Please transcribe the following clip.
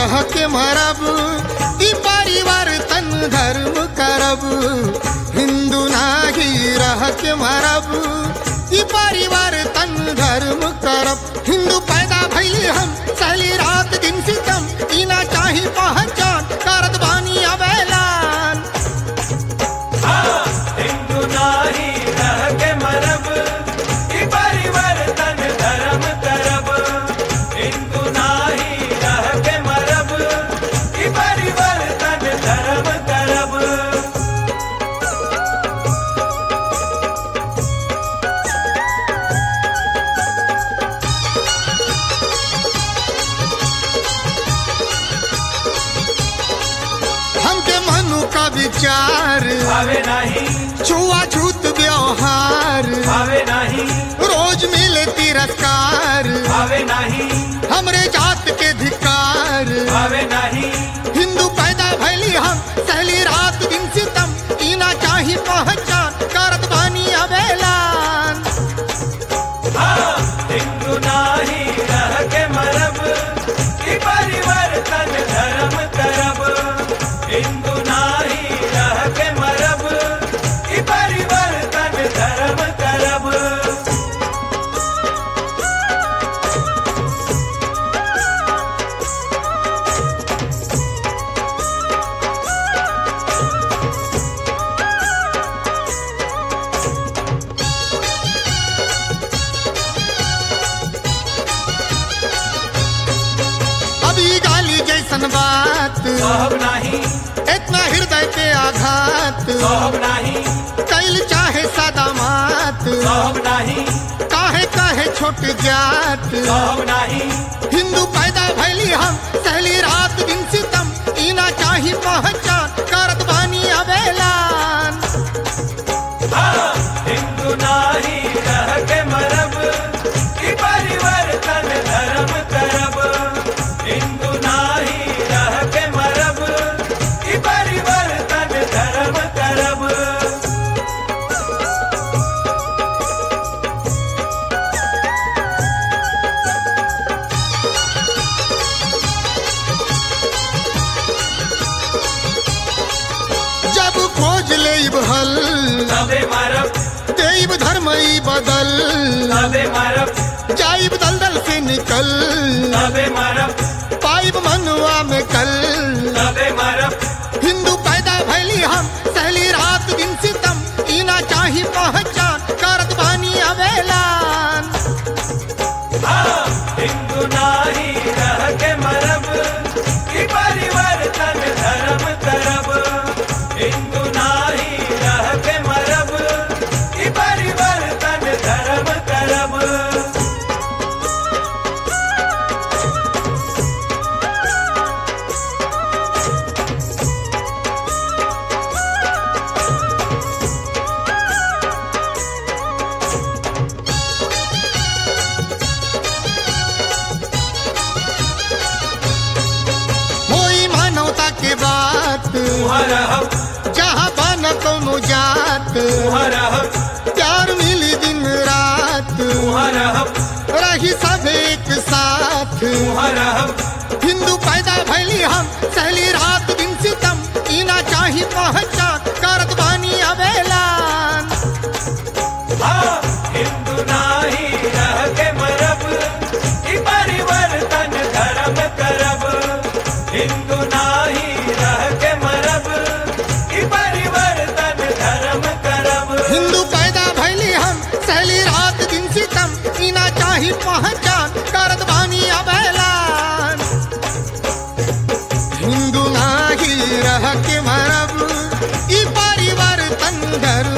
रह के मरब ई परिवर्तन धर्म करब हिंदू नाही रह के मरब ई परिवर्तन धर्म करब हिंदू पैदा भइली हम सहली रात दिन सितम ई ना चाही पहचान करत बानी अबेलान हिंदू नाही रह के मरब ई परिवर्तन धर्म करब हिंदू नाही रह के मरब ई परिवर्तन धर्म करब हमके मनु का विचार भावे नहीं छुआछूत व्यवहार भावे नहीं रोज मिले तिरस्कार भावे नहीं हमरे जात के धिकार भावे नहीं हिंदू पैदा भैली हम सहली रात दिन सितम इना चाही पहचान करत बानी अबेलान हाँ, हिंदू नाही रह के मरब ई परिवर्तन धर्म करब हिंदू नाही रह के मरब ई परिवर्तन धर्म करब अभी गाली जैसन बात सोहब नहीं इतना हृदय पे आघात सोहब नहीं कैल चाहे सादा मात सोहब नहीं काहे काहे छोट जात सोहब नहीं हिंदू पैदा भैली हम सहली रात दिन सितम इना चाही पहचान करत बानी अबेलान हाँ, हिंदू नाही रह के मरब ई परिवर्तन धर्म करब हिंदू नाही रह के मरब ई परिवर्तन धर्म करब जब खोज लेब हल तबे मरब देव धर्म ई बदल तबे मरब जाइब दलदल से निकल तबे मरब पाइब मनुआ में कल तबे मरब हिंदू पैदा भैली हम सहली रात दिन सितम इना चाही पहचान करत बानी अबेलान हाँ, हिंदू नाही रह के मरब ई परिवर्तन धर्म करब हिंदू नाही रह के मरब ई परिवर्तन धर्म करब होई मानवता के बात रहब जहाँ बन कोनो जात रहब प्यार मिली दिन रात रहब रही सब एक साथ रहब हिंदू पैदा भैली हम सहली रात दिन सितम इना चाही पहचान करत बानी अबेलान हाँ, हिंदू नाही रह के मरब ई परिवर्तन धर्म करब हिंदू नाही रह के मरब ई परिवर्तन धर्म करब हिंदू पैदा भैली हम सहली रात दिन सितम इना चाही पहचान करत बानी अबेलान हिंदू नाही रह के मरब ई परिवर्तन धर्म